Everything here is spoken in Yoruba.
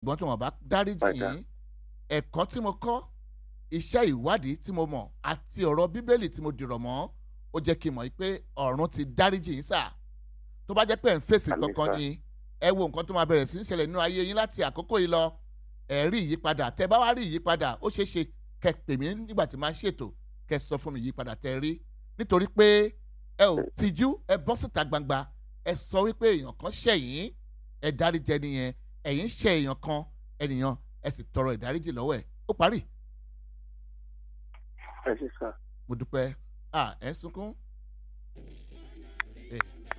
ṣùgbọ́n tí wọ́n bá dáríjì Padà. yín ẹ̀kọ́ tí mo kọ́ iṣẹ́ ìwádìí tí mo mọ̀ àti ọ̀rọ̀ bíbélì tí mo dìrọ̀ mọ́ ó jẹ́ kí n mọ̀ pé ọ̀run ti dáríjì yín sà tó bá jẹ́ pé ẹ̀ ń fèsì Àmín, kankan sà. ni ẹ wo nǹkan tó máa bẹ̀rẹ̀ sí ń ṣẹlẹ̀ nínú ayé yín láti àkókò yìí lọ ẹ rí ìyípadà tẹ bá wá rí ìyípadà ó ṣeé ṣe kẹ́ pè mí nígbà tí máa ṣètò kẹ́ sọ fún mi ìyípadà tẹ rí nítorí pé ẹ ò tìjú ẹ bọ́ síta gbangba ẹ sọ wípé èèyàn kan ṣẹ̀yìn ẹ dáríjẹ nìyẹn ẹ̀yin ṣẹ̀ èèyàn kan ẹnìyàn ẹ sì tọrọ ìdáríjì lọ́wọ́ ẹ̀ ó parí ẹ ṣe sà mo dúpẹ́ à ẹ̀ ń sunkún.